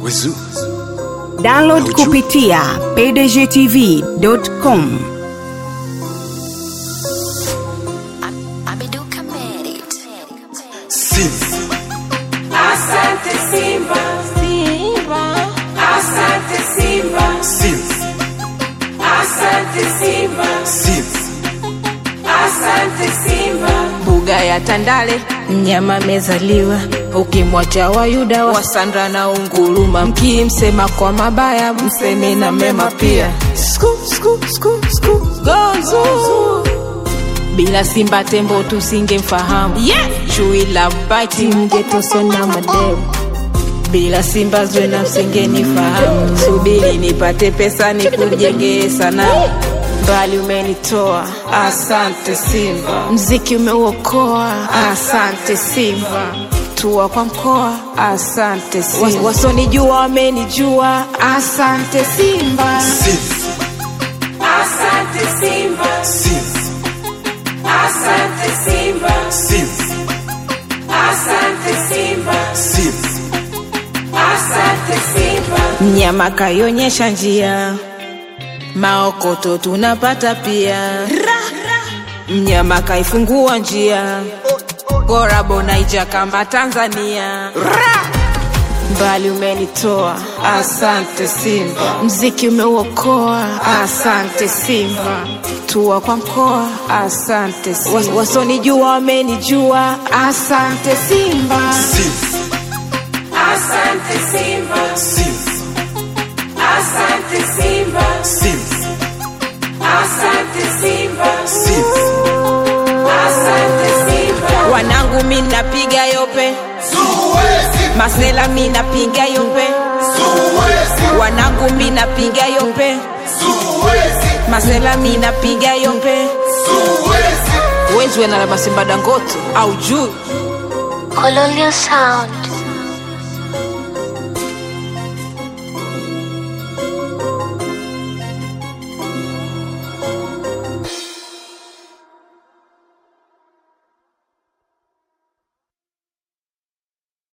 Wezu. Download kupitia pdgtv.com. Ameduka Merit. Sim. Asante Simba, Simba. Asante Simba, Sim. asante Simba, Sim. asante Simba. mbuga ya Tandale mnyama amezaliwa, ukimwacha Wayuda wa Sandra na unguruma, mkimsema kwa mabaya mseme na mema pia. Sku, sku, sku, sku, gozu. Bila Simba tembo tusingemfahamu yeah. Chui la bati mngetosona mademu bila Simba Zwena msingenifahamu. Subiri nipate pesa nikujengee sanamu mbali umenitoa, asante Simba. Mziki umeuokoa, asante Simba. Tua kwa mkoa, asante Simba. Wasonijua wamenijua, asante Simba. Sim. Asante Simba, Sim. asante Simba, Sim. asante Simba, Sim. asante Simba. Mnyama kaionyesha njia, maokoto tunapata pia. Mnyama kaifungua njia, Gorabo naija kama Tanzania. Mbali umenitoa, asante Simba. Mziki umeuokoa, asante Simba. Tua kwa mkoa, asante Simba. Was- Wasonijua wamenijua, asante Simba. Sim. Asante Simba, Sim. asante Simba, Sim. asante Simba, Sim. asante Simba. Wanangu mi napiga yope, masela mi napiga yope, wanangu mi napiga yope, masela mi napiga yope. Wezi wena la masimba dangote au juu Colonial Sound.